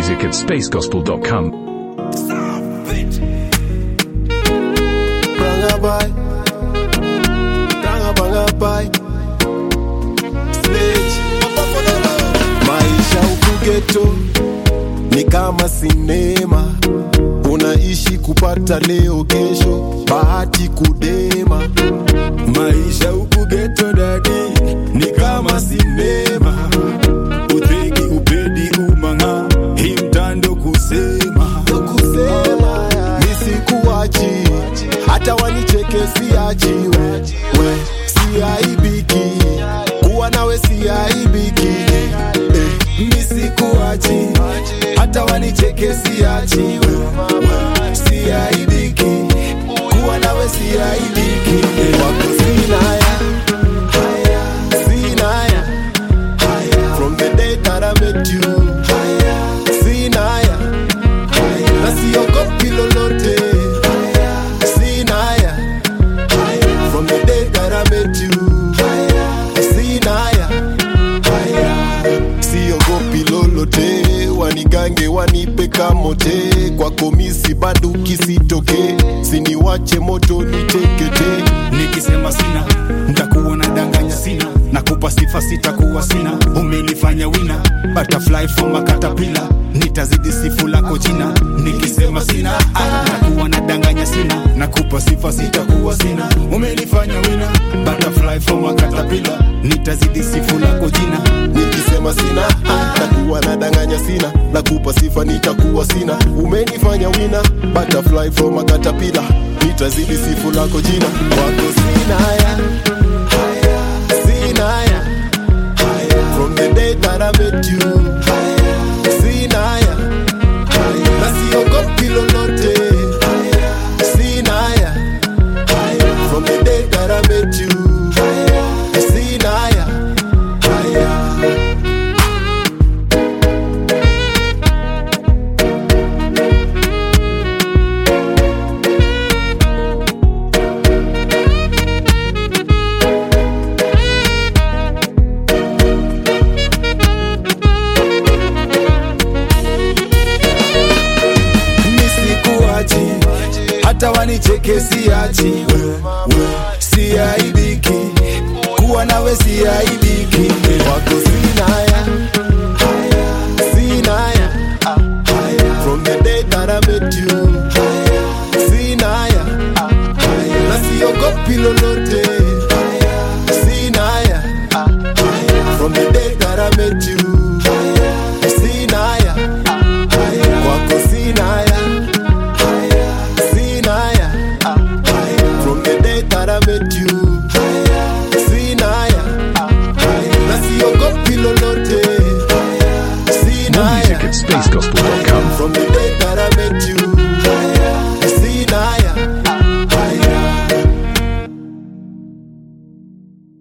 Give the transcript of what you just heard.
music at spacegospel.com. Branga boy. Branga banga boy. Sledge. Maisha huku ghetto ni kama sinema, unaishi kupata leo, kesho bahati kudema. Maisha huku ghetto dadi ni kama sinema, udhegi upedi umanga hii mtando kusema kusema nisikuachi hata wanicheke siachiwe we siaibiki kuwa nawe siaibiki eh, nisikuachi hata wanicheke siachiwe we siaibiki kuwa nawe siaibiki eh, wako sinaya sinaya from the day that I met you sinaya na siogopi lolote sinaya from the day that I met you sinaya siogopi lolote wanigange wanipe kamote kwako misi banduki sitoke siniwache moto nitekete nikisema sina ntakuwa na danganya sina nakupa sifa sitakuwa sina umenifanya wina butterfly from a caterpillar nitazidi sifu lako jina nikisema sina ah, nakuwa na danganya sina nakupa sifa sitakuwa sina umenifanya wina butterfly from a caterpillar nitazidi sifu lako jina nikisema sina ah, takuwa na danganya sina nakupa sifa nitakuwa sina umenifanya wina butterfly from a caterpillar nitazidi sifu lako jina wako sinaya sinaya from the day that I met you sinaya na siogopi lolote sinaya from the day that I met you sinaya nisikuachi hata wanicheke siachi we, we, siaibiki kuwa nawe siaibiki wako sinaya